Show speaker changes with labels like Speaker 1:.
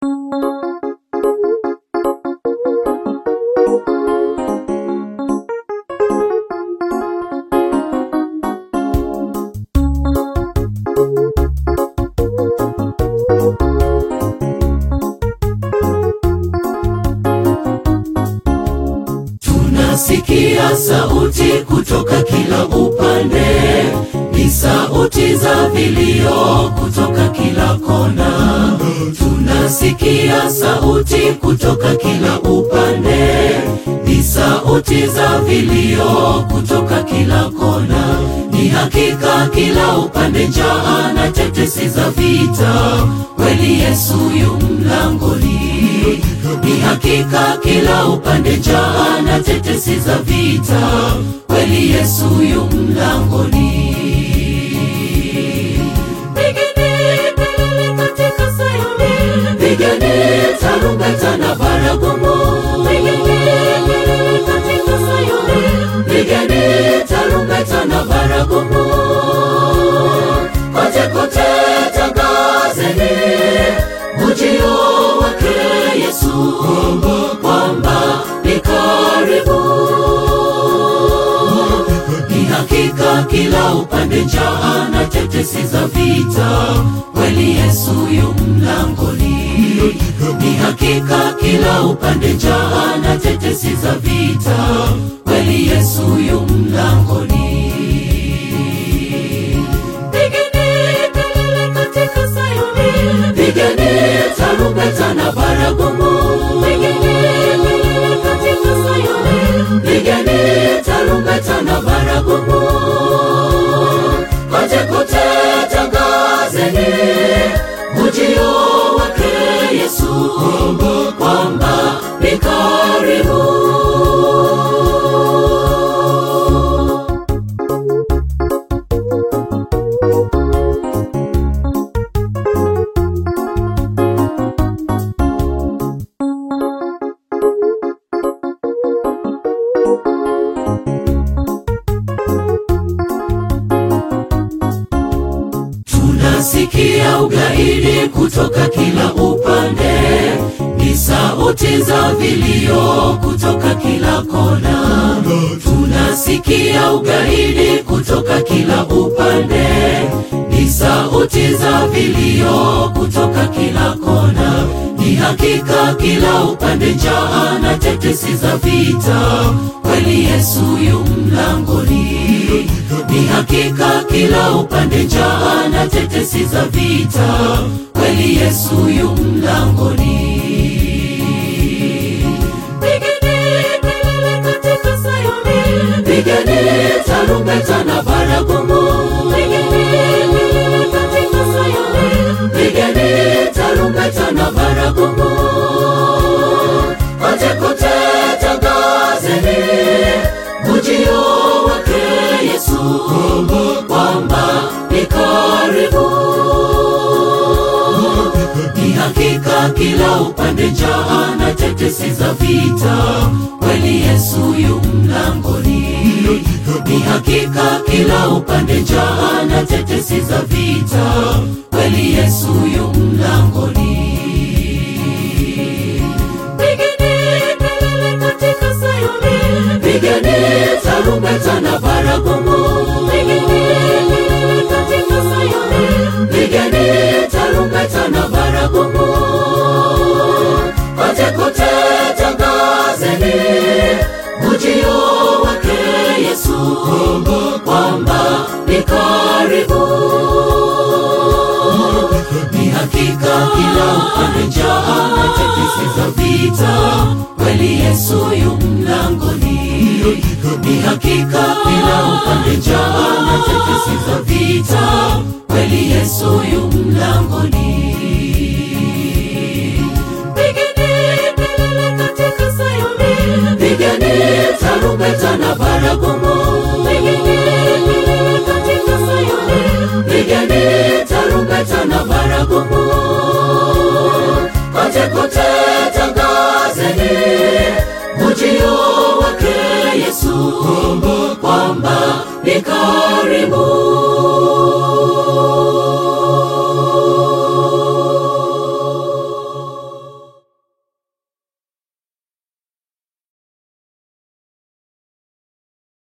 Speaker 1: Tunasikia sauti kutoka kila upande, ni sauti za vilio kutoka kila kona. Tunasikia sauti kutoka kila upande, ni sauti za vilio kutoka kila kona. Ni hakika kila upande njaa na tetesi za vita, kweli Yesu yu mlangoni. Ni hakika kila upande njaa na tetesi za vita, kweli Yesu yu mlangoni. Pigeni kelele katika Sayuni, pigeni tarumbeta na baragumu. Pigeni kelele katika Sayuni, pigeni tarumbeta na baragumu. Kote kote tangazeni ujio wake Yesu, kwamba ni karibu. Ni hakika kila upande njaa na tetesi za vita, kweli Yesu yu mlangoni. Ni hakika kila upande njaa na tetesi za vita, kweli Yesu yu mlangoni. Pigeni kelele katika Sayuni, pigeni tarumbeta na baragumu. Pigeni kelele katika Sayuni, pigeni tarumbeta na baragumu. Kote kote tangazeni ujio wake Yesu, kwamba ni karibu. Tunasikia ugaidi kutoka kila upande, ni sauti za vilio kutoka kila kona. Tunasikia ugaidi kutoka kila upande, ni sauti za vilio kutoka kila kona. Ni hakika kila upande njaa na tetesi za vita, kweli Yesu yu mlangoni. Ni hakika kila upande njaa na tetesi za vita, kweli Yesu yu mlangoni. Pigeni kelele katika Sayuni, pigeni tarumbeta na baragumu. Pigeni kelele katika Sayuni, pigeni tarumbeta na baragumu. Kote kote tangazeni ujio wake Yesu, kwamba ni karibu. Ni hakika kila upande njaa na tetesi za vita, kweli Yesu yu mlangoni. Ni hakika kila upande njaa na tetesi za vita, kweli Yesu yu mlangoni. Pigeni kelele katika Sayuni, pigeni tarumbeta na baragumu. Pigeni kelele katika Sayuni, pigeni tarumbeta na baragumu. Kote kote tangazeni ujio wake Yesu, kwamba ni karibu. Ni hakika kila upande njaa na tetesi za vita, kweli Yesu yu mlangoni. Ni hakika kila upande njaa na tetesi za vita, kweli Yesu yu mlangoni. Pigeni kelele katika Sayuni, pigeni tarumbeta na baragumu. Pigeni kelele katika Sayuni, pigeni tarumbeta na baragumu. Kote kote tangazeni ujio wake Yesu, kwamba ni karibu.